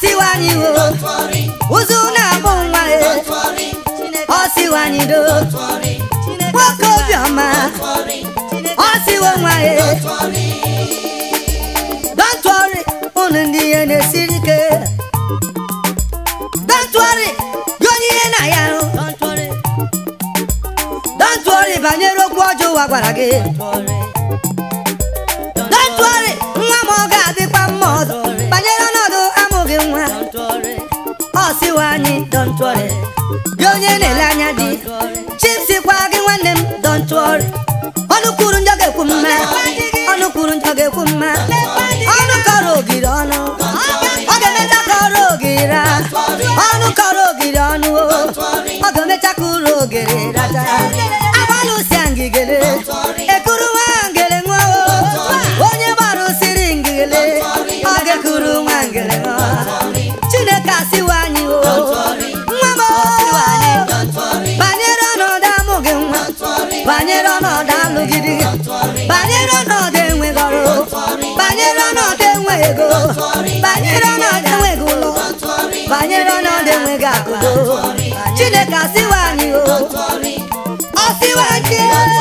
siwa anyị wo ụzụ na-abụ nwa e ọ siwa anyị do nwoke obiọma ọ siwo nwa e don't worry unu ndị ihe na-esiri ike don't worry gị onye ihe na ya hụ don't worry banyere okwu ọjọọ ụwa gwara gị don't worry nwa m ọ ga-adịkwa mma ọzọ banyere ọnọdụ amụghị nwa ọ siwa anyị don't worry gị onye na-ele anya dị chipsikwa gị nwanne m don't worry ọnụ kwuru njọ ga-ekwu mma ọnụ kwuru njọ ga-ekwu mma ọnụ kọrọ ogiri ọnụ ọ ga-emecha kọrọ ogiri a ọnụ kọrọ ogiri ọnụ o ọ ga-emecha kụrụ ogiri rata agbalụsia ngigere ekuru nwa ngere nwa o onye gbarụsiri ngigere ọ ga-ekuru nwa ngere nwa chineke asịwa anyị o nwa m o banyere ọnọdụ amụghị nwa banyere ọnọdụ alụgidi banyere ọnọdụ enweghị ọrụ banyere ọnọdụ enweghị ego banyere ọnọdụ enweghị ụlọ banyere ọnọdụ enweghị akụdo chineke asịwa anyị o ọsịwa anyị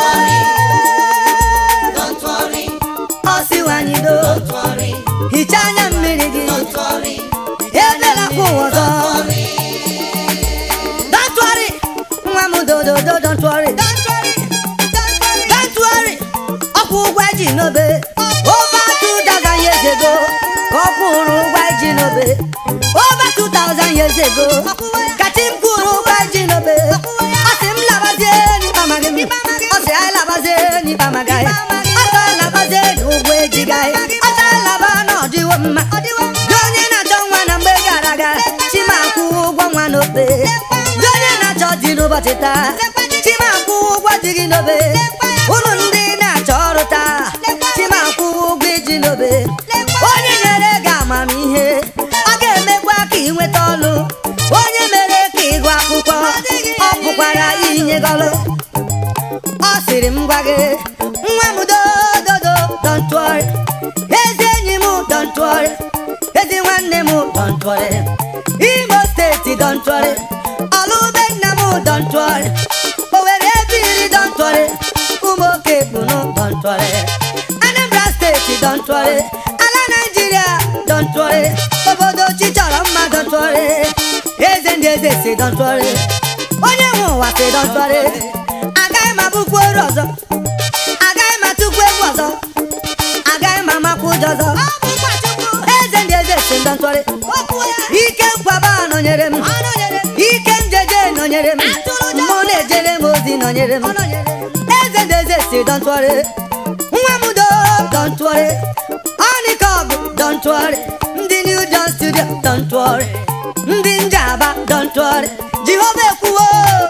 ọsịwa anyị do hichaa anya mmiri gị ebela kwa ụwa ọzọ Don't worry, nwa m dododo don't worry don't worry ọkwụ ụgwọ eji n'obe over 2000 years ago ka ọ kwụrụ ụgwọ eji n'obe over 2000 years ago ka chi m kwụrụ ụgwọ eji n'obe ọ sị m labazie n'ikpe amaghị m ọ sị anyị labazie n'ikpe amaghị anyị ọ sị anyị labazie n'ụgwọ ejighị anyị ọ sị anyị laba na ọdịwo mma gị onye na-achọ nwa na mgbe gara aga chima akwụ ụgwọ nwa n'obe gị onye na-achọ di n'ụbọchị taa chima akwụ ụgwọ di gị n'obe unu ndị na-achọ ọrụ taa chima akwụ ụgwọ iji n'obe onye nyere gị amamihe ọ ga-emekwa ka ị nweta ọlụ onye mere ka ịgụ akwụkwọ ọ pụkwara inye gị ọlụ ọ sịrị m gwa gị nwa m dododo don't worry ezi enyi m don't worry ezi nwanne m don't worry imo steeti don't worry ọlụbe nna m don't worry owere ebiri don't worry ụmụ oke kpunu don't worry anambra steeti don't worry ala naijiria don't worry obodo chi chọrọ mma don't worry eze ndị eze si don't worry onye nwe ụwa si don't worry agaghị m abụkwu oru ọzọ agaghị m atụkwu egwu ọzọ agaghị m amakwu ụjọ ọzọ eze ndị eze si don't worry ike nkwaba nọnyere m ike njeje nọnyere m mụ na-ejere m ozi nọnyere m eze ndị eze si don't worry nwa m do don't worry ọnịkọgụ don't worry ndị new John studio don't worry ndị njaba don't worry jehova ekwuwo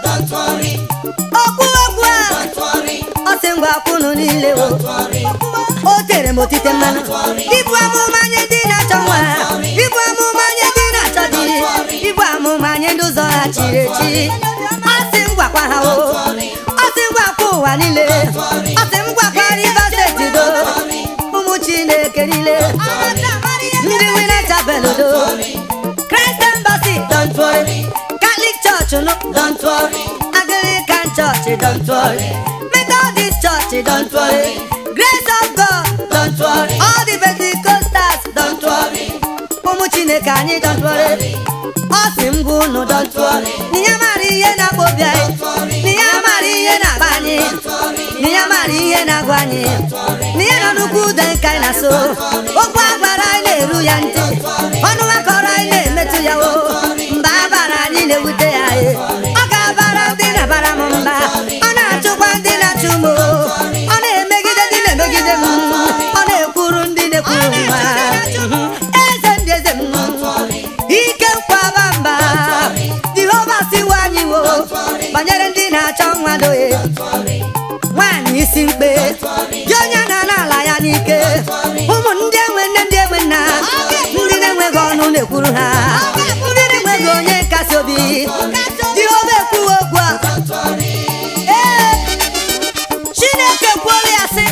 okwu okwu a ọ sị ngwa kwunu niile o o tere m otite mmanụ ibu amụma nye ndị na-achọ nwa ibu amụma nye ndị na-achọ di ibu amụma nye ndị ụzọ ha chiri echi ọ sị m gwakwa ha o ọ sị m gwakwa ụwa niile ọ sị m gwakwa river steeti do ụmụ chineke niile ndị wina chapel do Christ Embassy don't worry Catholic Church no don't worry Anglican Church don't worry Methodist Church don't worry Grace of God don't worry all the Pentecostals don't worry ụmụ chineke anyị don't worry ọ sị m gwa unu don't worry n'ihe mara ihe na-akpọ obi anyị n'ihe mara ihe na-akpa anyị n'ihe mara ihe na-agwa anyị n'ihe nọ n'ukwu ude nke anyị na-so okwu agbara anyị na-eru ya ntị ọnụ akọrọ anyị na-emetụ ya o mba abara anyị na-ewute ya e ọ ga-abara ndị na-abara m mba ọ na-achụkwa ndị na-achụ m o. ọ na-emegide ndị na-emegide m ọ na-ekwuru ndị na-ekwuru mma eze ndị eze m ike nkwaba mba jehova siwa anyị wo banyere ndị na-achọ nwa doye nwaanyị isi mkpe gị onye na n'ala ya n'ike ụmụ ndị enwe nne ndị enwe nna ndị na-enweghị ọnụ na-ekwuru ha ndị na-enweghị onye nkasi obi jehova ekwuwe okwu a ee chineke kwuola ya sị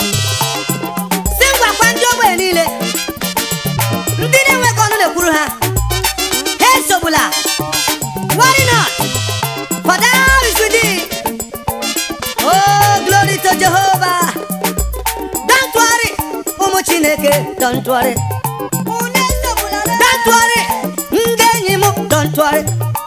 si ngwakwa ndị ogbenye niile ndị na-enweghị ọnụ na-ekwuru ha don't worry don't worry ndị enyi m don't worry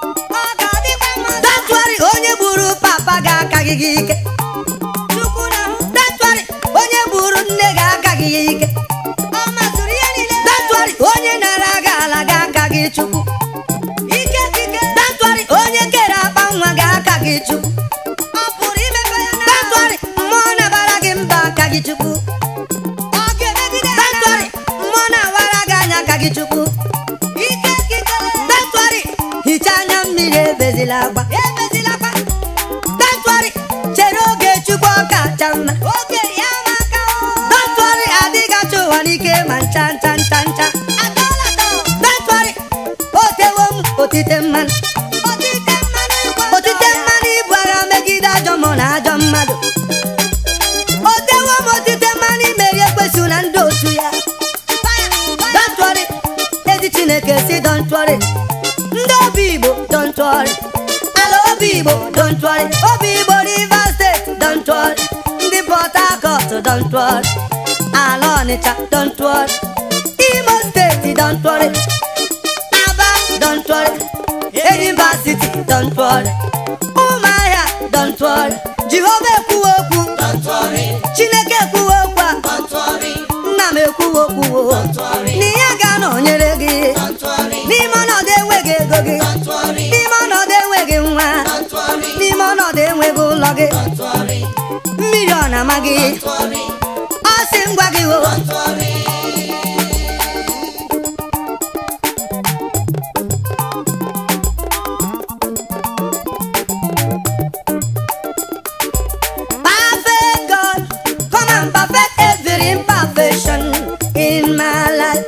don't worry onye gburu papa ga-akaghị gị ike don't worry onye gburu nne ga-akaghị ya ike don't worry onye nara gị ala ga-aka gị chukwu don't worry onye kere akpa nwa ga-aka gị chukwu don't worry mmụọ nabara gị mba aka gị chukwu don't worry mmụọ na-awara gị anya aka gị chukwu don't worry hichaa anya mmiri ebezila agba don't worry chere oge chukwu ọ kacha mma don't worry adịghị achọ ụwa n'ike ma ncha ncha ncha ncha don't worry otewo m otite mmanụ otite mmanụ ibu agha megide ajọ mmụọ na ajọ mmadụ otewo m otite mmanụ imeri ekwesu na ndị otu ya don't worry ezi chineke si don't worry ndị obi igbo don't worry ala obi igbo don't worry obi igbo rivers steeti don't worry ndị port harcourt don't worry ala ọnịcha don't worry imo steeti don't worry aba don't worry enyimba city don't worry ụmụahịa don't worry jehova ekwuwe okwu chineke ekwuwe okwu a nna m ekwuwe okwu o na ya ga-anọnyere gị n'ime ọnọdụ enweghị ego gị n'ime ọnọdụ enweghị nwa n'ime ọnọdụ enweghị ụlọ gị mmiri ọ na-ama gị ọ sị ngwa gị o Perfect God, come and perfect every imperfection in my life.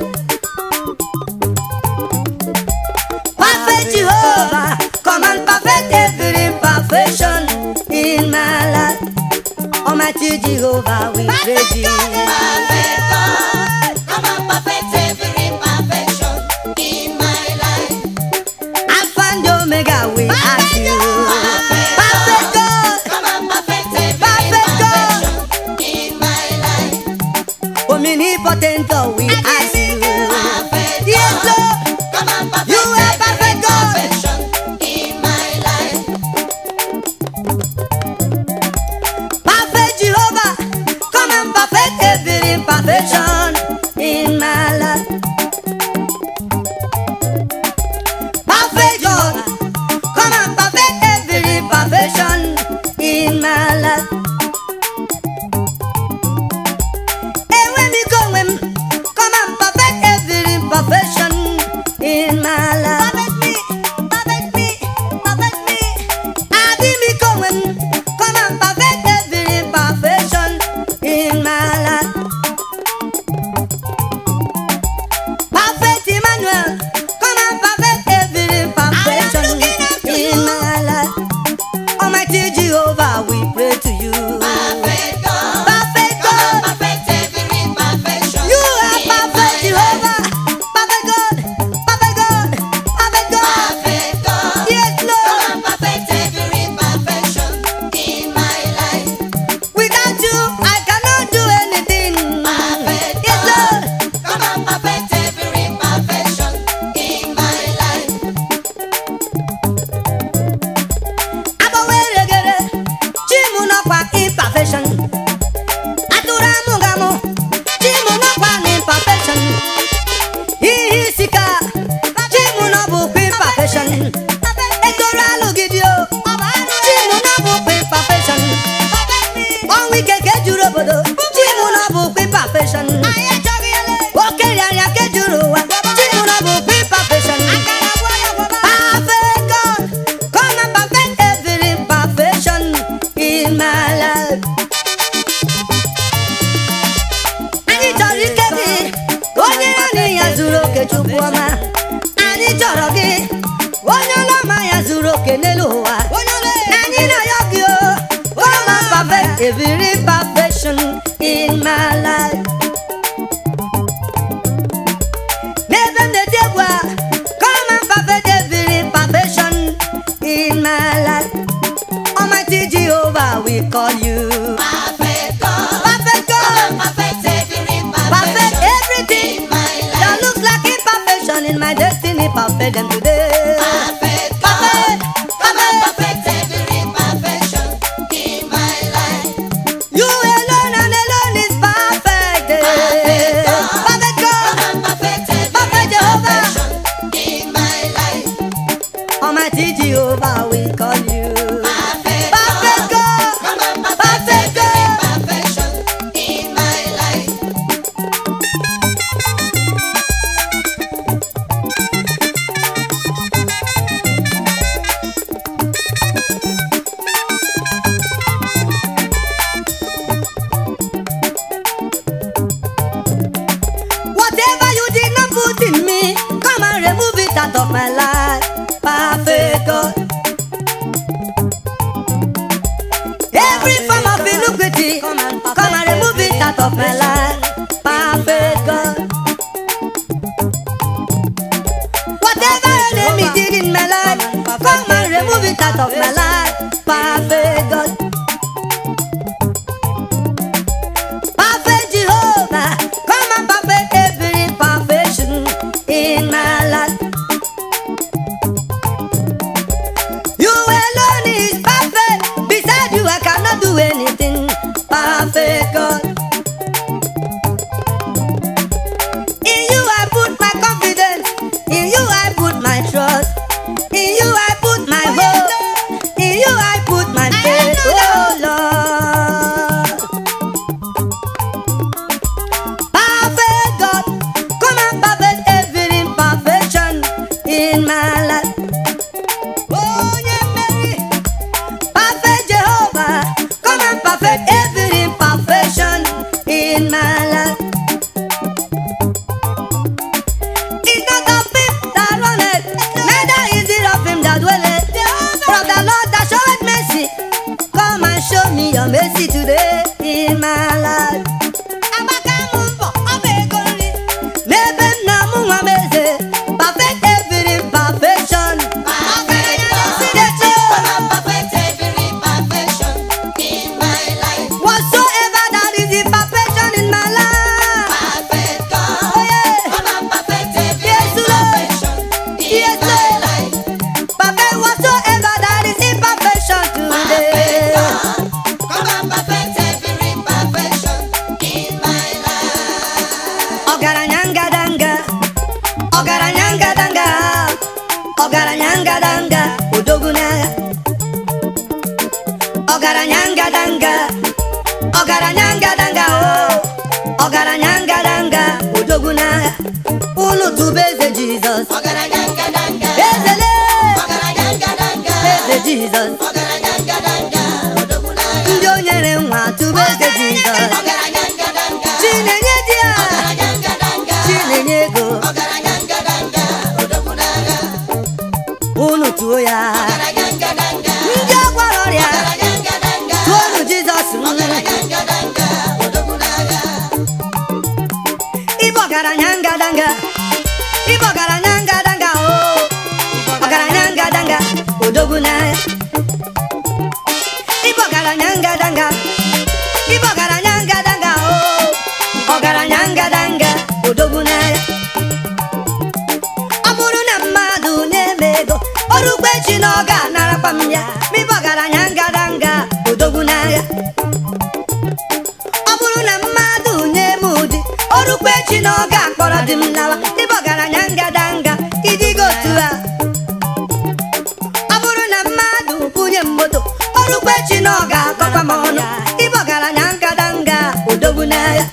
Perfect Jehovah, come and perfect every imperfection in my life. Almighty Jehovah, we praise you. Alpha and Omega, we ask you. Perfect God, omnipotent God, we ask you. Yes, Lord, you are perfect God. Perfect Jehovah, come and perfect every imperfection in my life. Perfect God, come and perfect every imperfection in my life. Enwe m ike onwe m, come and perfect every imperfection in my life. Adị m ike onwe m, come and perfect every imperfection in my life. Perfect Emmanuel, come and perfect every imperfection in my life. Almighty Jehovah, we pray to you. Perfect God, you are perfect Jehovah. Perfect God, perfect God, perfect God. Yes, Lord. Without you, I cannot do anything. Yes, Lord. agbanweregere chimu nọkwa imperfection atụrụ amụgamụ chimu nọkwa na imperfection ihe isi ka chimu nọ bụkwa imperfection etoro alụgidio chimu nọ bụkwa imperfection ọnwụ ike ka ejuru obodo chimu nọ bụkwa imperfection oke rịarịa ka ejuru ụwa chimu nọ bụkwa imperfection Perfect God, come and perfect every imperfection in my life. Anyị chọrọ ike gị, onye ya na ya zuru oke Chukwu ọma. Anyị chọrọ gị, onye ọlọma ya zuru oke n'elu ụwa. Anyị na-ayọ gị o, come and perfect every imperfection in my life. N'ebe m na-eti egwu a, come and perfect every imperfection in my life. Almighty Jehovah, we call you. Perfect God, perfect everything my destiny, perfect them today. Perfect God, come and perfect every imperfection in my life. You alone and alone is perfect. eh. Perfect God, Come and perfect every Perfect Jehovah. imperfection in my life. Almighty Jehovah, we call you. Perfect Perfect God, God, come and perfect perfect every God. imperfection in my life. Whatever you did not put in me, come and remove it out of my life. Perfect God. Every form of iniquity, come and remove it out of my life. Perfect God. Whatever enemy did in my life, come and remove it out of my life. Perfect God. Perfect Jehovah, come and perfect every imperfection in my life. You alone is perfect. Beside you, I cannot do anything. Perfect God. In you, I put my confidence. In you, I put my trust. In you, I put my hope. In you, I put my faith. Oh Lord. Perfect God, come and perfect every imperfection in my life. Oh, yeah, Mary. Perfect Jehovah, come and perfect every imperfection in my life. It's not of him that runneth, neither is it of him that dwelleth. From the Lord that showeth mercy, come and show me your mercy today in my life. Amaka m mbọ, ọ bụ ego nri. N'ebe nna m nwa m eze, perfect every imperfection. Perfect God, come and perfect every imperfection in my life. Whatsoever that is imperfection in my life. Perfect God, Oh, yeah. come and perfect every Yes, Lord. imperfection in Yes, my Lord. life. Perfect whatsoever that is imperfection Perfect today. God, come and perfect every imperfection in my life. Ọgaranya ngadanga, ọgaranya ngadanga, ọgaranya ngadanga, odogwu n'agha. Ọgaranya ngadanga, ọgaranya ngadanga, oh, ọgaranya ngadanga, odogwu n'agha. Unu tụba eze Jizọs, Ọgaranya ngadanga, ezele, ọgaranya ngadanga, eze Jizọs. ọgaranya ngadanga, odogwu n'agha. Ndị o nyere nwa tụba eze Jizọs. Ọgaranya ngadanga, Chinenye di ya, ọgaranya ngadanga, Chinenye ego, ọgaranya ngadanga, odogwu n'agha. unu tụọ ya. Ọgaranya ngadanga, Ndị ọgwara ọrịa, ọgaranya ngadanga, tụọnụ Jizọs. ọgaranya ngadanga, odogwu n'agha. Ịbụ ọgaranya ngadanga, ịbụ ọgaranya ngadanga, oh. ọgaranya ngadanga, odogwu n'agha. Ịbụ ọgaranya ngadanga, ịbụ ọgaranya ngadanga, oh. ọgaranya ngadanga, odogwu n'agha. Ọ bụrụ na mmadụ na-eme ego ọrụkwa echi na ọ ga-anarakwa m ya ma ịbụ ọgaranya ngadanga odogwu n'agha ọ bụrụ na mmadụ nye m ụdị ọrụkwa echi na ọ ga-akpọrọ di m lawa ịbụ ọgaranya ngadanga idigo otu a ọ bụrụ na mmadụ bunye m moto ọrụkwa echi na ọ ga-akọkwa m ọnụ ịbụ ọgaranya ngadanga odogwu n'agha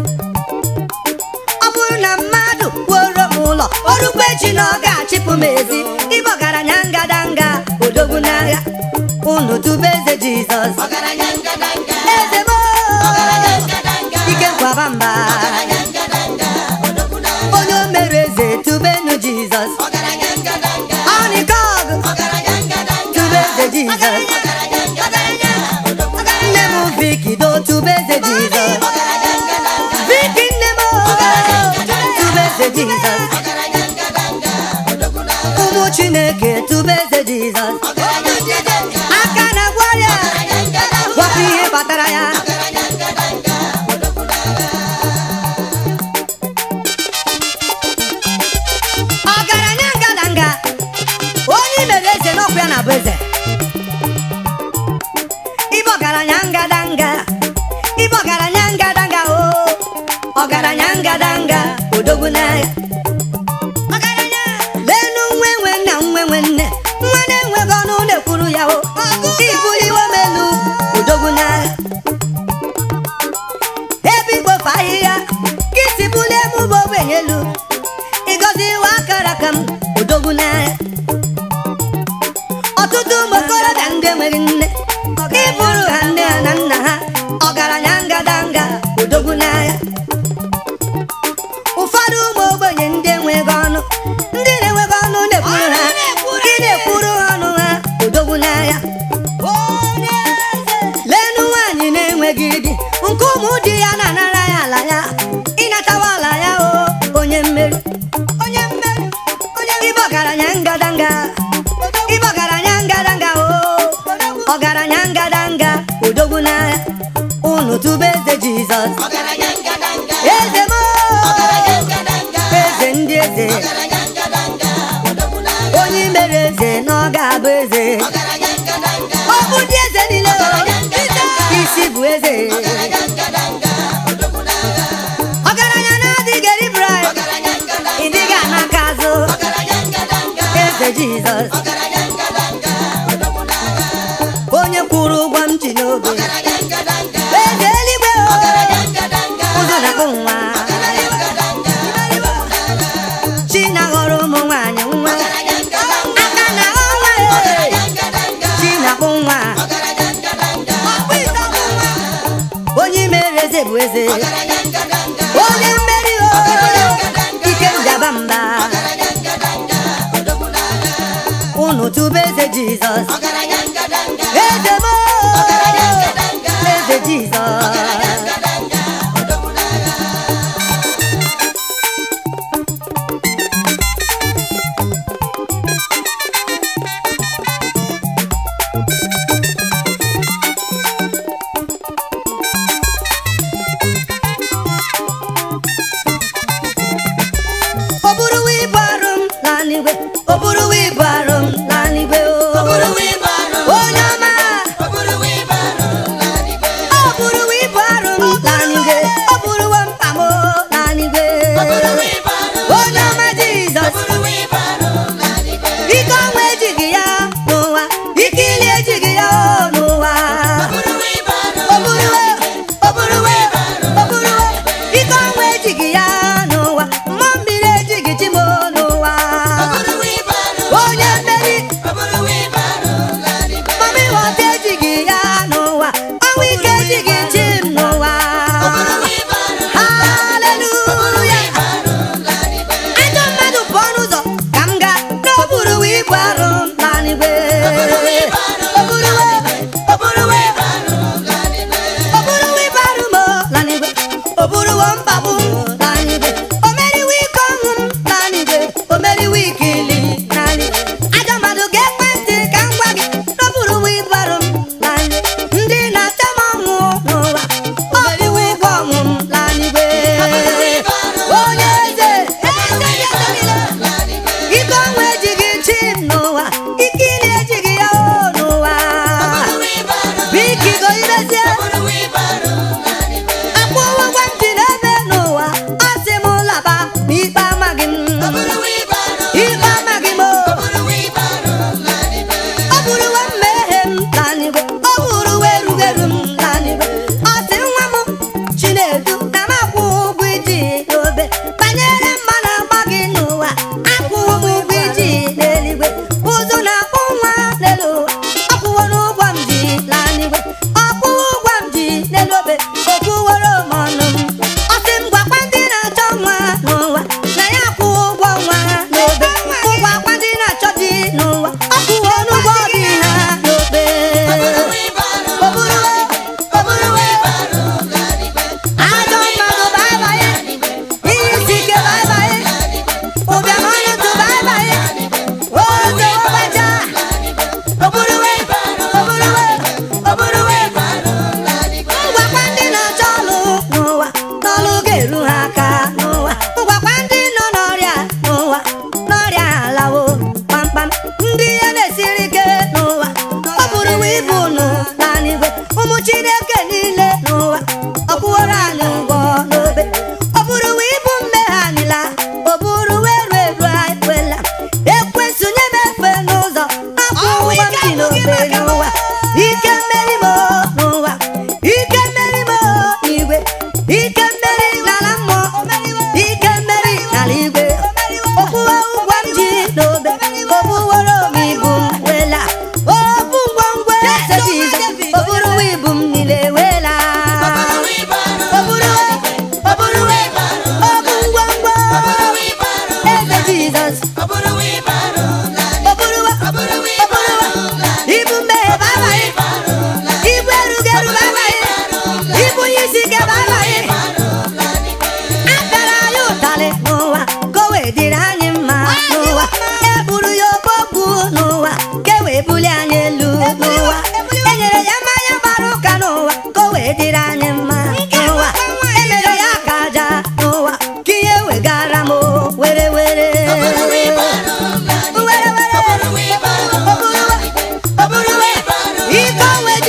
ọ bụrụ na mmadụ kwuoro m ụlọ ọrụkwa echi na ọ ga-achịpụ m ezi ịbụ ọgaranya ngadanga odogwu n'agha unu tube eze jizọs Ọgaranya ngadanga, eze m ọgaranya ngadanga, ike nkwaba mba ọgaranya ngadanga, odogwu n'agha. onye o mere eze tubenu jizọs Ọgaranya ngadanga, ọnịkọg ọgaranya ngadanga, tube eze jizọs ọgaranya ngadanga, odogwu n'agha. nne m vikido tube eze jizọs Ọgaranya ngadanga, viki nne m tube eze jizọs ọgaranya ngadanga, odogwu n'agha. ụmụ chineke tube eze jizọs Ọgaranya ngadanga, aka na gwarịa ọgaranya ngadanga, gwakwa ihe kpatara ya ọgaranya ngadanga, odogwu n'agha. ọgaranya odogwu n'agha lenu nwe nwe nna nwe nwe nne nwa na-enweghị ọnụ na-ekwuru ya o ibuliwo m elu odogwu n'agha ebe ikpofu ahịhịa gị si bulie m bụ ogbenye elu ịgọzi iwe akara ka m odogwu n'agha ọtụtụ ụmụ okorobịa ndị enweghị nne ịbụrụ ha nne ha na nna ha ọgaranya ngadanga odogwu n'agha ụfọdụ ụmụ ogbenye ndị enweghị ọnụ ndị na-enweghị ọnụ na-ekwuru ha gị na-ekwuru ha ọnụ ha odogwu n'agha lenu nwaanyị na-enweghị di nke ụmụ di ya na-anara ya ala ya ịnatawa ala ya o onye mmeri onye mmeri onye ịbụ ọgaranya ngadanga ịbụ ọgaranya ngadanga o ọgaranya ngadanga odogwu n'agha unu tube eze jizọs ọgaranya ngadanga eze m ọgaranya ngadanga eze ndị eze ọgaranya ngadanga odogwu n'agha onye mere eze na ọ ga-abụ eze ọgaranya ngadanga ọ bụ ndị eze niile o isi bụ eze ọgaranya ngadanga odogwu n'agha ọgaranya na-adịghị eri brai ọgaranya ngadanga ịdịghị anaka azụ ọgaranya ngadanga eze jizọs ọgaranya ngadanga odogwu n'agha onye kwụrụ ụgwọ m ji n'obe ọgaranya ngadanga eze eluigwe o ọgaranya ngadanga ụzọ na-akpụ nwa ọgaranya ngadanga odogwu n'agha chi na-aghọrọ ụmụ nwaanyị nwa ọgaranya ngadanga aka na ọnwa e ọgaranya ngadanga chi na-akpụ nwa ọgaranya ngadanga onye mere eze bụ eze ọgaranya ngadanga onye mmeri o ike njaba mba ọgaranya ngadanga odogwu n'agha unu tube eze jizọs ọgaranya ngadanga eze m ọgaranya ngadanga eze jizọs ọgaranya ngadanga odogwu n'agha o buruwo ibu arụ m laa n'igwe o buruwo ibu arụ m laa n'igwe o Oburu wheelbarrow, onye ọma oburu wheelbarrow, n'eluigwe. o buruwo ibu arụ m laa n'igwe o buruwo mkpa m laa n'igwe Oburu wheelbarrow, onye ọma jizọs oburu wheelbarrow, n'eluigwe. ike ọnwa ejighị ya n'ụwa ike ili ejighị ya o n'ụwa Oburu wheelbarrow, o buruwo o buruwo o buruwo ike ọnwa ejighị ya n'ụwa mmụọ mmiri ejighị chi m n'ụwa oburu wheelbarrow, onye mmeri oburu wheelbarrow, n'eluigwe. mama ịghọta ejighị ya n'ụwa ọnwa ike ejighị chi m n'ụwa Oburu wheelbarrow, haleluya wheelbarrow, n'eluigwe. ajọ mmadụ pụọ n'ụzọ ka m gaa n'okpuru ibu arụ m n'anigwe Oburu wheelbarrow, oburuwe oburu wheelbarrow, n'eluigwe. oburuwe ibu arụ m n'anigwe oburuwo mkpagbu m n'anigwe o meriwe ike ọnwụ m n'anigwe o meriwe ike ili n'anigwe ajọ mmadụ ga-ekwe ntị ka m gwa gị n'oburuwe ibu arụ m n'anigwe ndị na-achọ m ọnwụ n'ụwa o meriwe ụgwọ ọnwụ m n'anigwe onye eze eze ya niile N'eluigwe. ike ọnwa ejighị chi m n'ụwa ike ili ejighị ya o n'ụwa Oburu wheelbarrow, biko igoirezie oburu wheelbarrow, n'eluigwe. akwụwa gwa ntị n'ebe n'ụwa ọ sị m laba n'ikpe amaghị m Oburu wheelbarrow, ikpe amaghị m o. oburu wheelbarrow, n'eluigwe. ọ bụrụwe mmehie m n'anigwe ọ bụrụwe erugheru m n'anigwe ọ sị nwa m chinedu na m akwụ ụgwọ iji n'obe banyere mma na agba gị n'ụwa akwụwo m ụgwọ iji n'eluigwe ụzụ na-akpụ nwa n'elu ụwa ọ kwụwo n'ụgwọ m ji n'anigwe ọ kwụwo ụgwọ m ji n'elu obe okwuworo m ọnụ m ọ sị m gwakwa ndị na-achọ nwa n'ụwa na ya akwụwo ụgwọ nwa ha n'obe ụgwọ akwa ndị na-achọ di n'ụwa ọ kwụwo n'ụgwọ dị ha n'obe Oburu wheelbarrow, oburuwe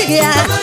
gị ya